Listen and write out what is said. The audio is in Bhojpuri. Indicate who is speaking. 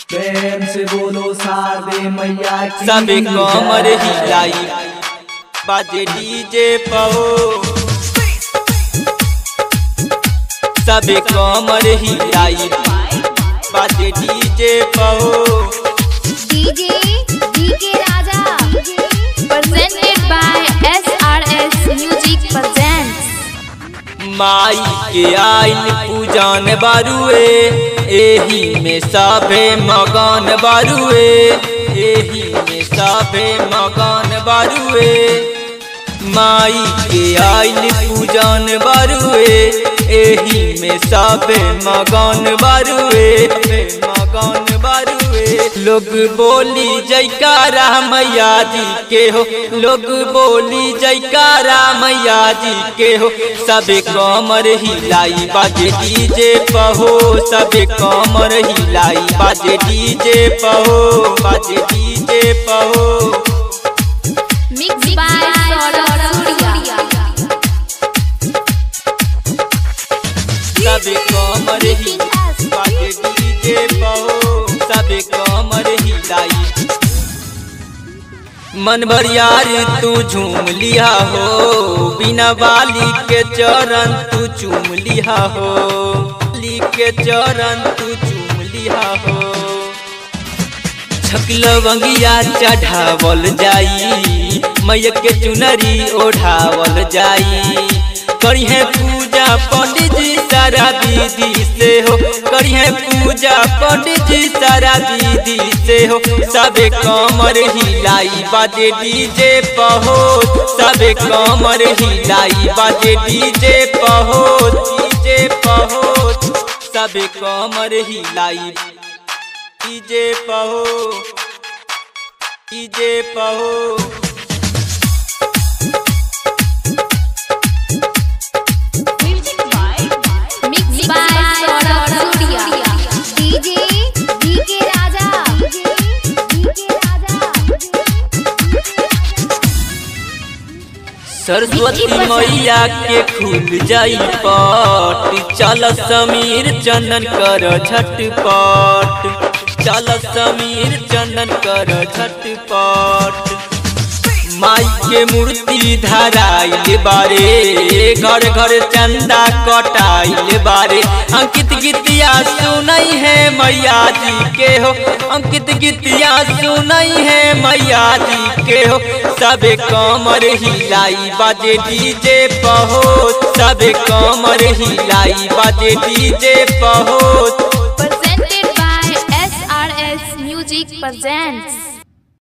Speaker 1: प्रेम से बोलो शारदे मैया की
Speaker 2: सबे कमर
Speaker 1: जय।
Speaker 2: हिलाई बाजे डीजे पहो सबे कमर हिलाई बाजे डीजे पहो
Speaker 3: DJ DK Raja presented by SRS Music presents
Speaker 2: माई के आइल पूजन बारुए एही में सभे मगन बारुए एही में सभे मगन बारुए माई के आइल पूजन बारुए एही में सभे मगन बारुए मगन बारुए लोग बोली जयकारा मैया जी के हो लोग बोली जयकारा मैया जी के हो सबे कमर हिलाई बाजे डीजे पहो सबे कमर हिलाई बाजे डीजे पहो बाजे डीजे पहो
Speaker 3: mixed by Saurabh Surya
Speaker 2: सबे कमर ही बाजे डीजे पहो सबे कमर हिलाई मन भर यार तू झूम लिया हो बिना बाली के चरण तू चूम लिया हो ली के चरण तू चूम लिया हो छकलवंगिया चढ़ावल जाई मैया के चुनरी ओढ़ावल जाई करिहे पूजा पंडित जी सारा विधि से हो करिहे पूजा पंडित जी सारा विधि से हो सबे कमर हिलाई बाजे डीजे पहो सबे कमर हिलाई बाजे डीजे पहो डीजे पहो सबे कमर हिलाई डीजे पहो डीजे पहो
Speaker 3: mixed by Saurabh Surya DJ DK Raja DK
Speaker 2: Saraswati मैया के खुल जाई पट चल समीर चंदन कर झटपट चल समीर चंदन कर झटपट माई के मूर्ति धराइल बारे घर घर चंदा कटाइल बारे अंकित गीतिया सुनई है मैया जी के हो अंकित गीतिया सुनई है मैया जी के हो सबे कमर हिलाई बाजे डीजे पहो सबे कमर हिलाई बाजे डीजे पहो
Speaker 3: presented by SRS Music presents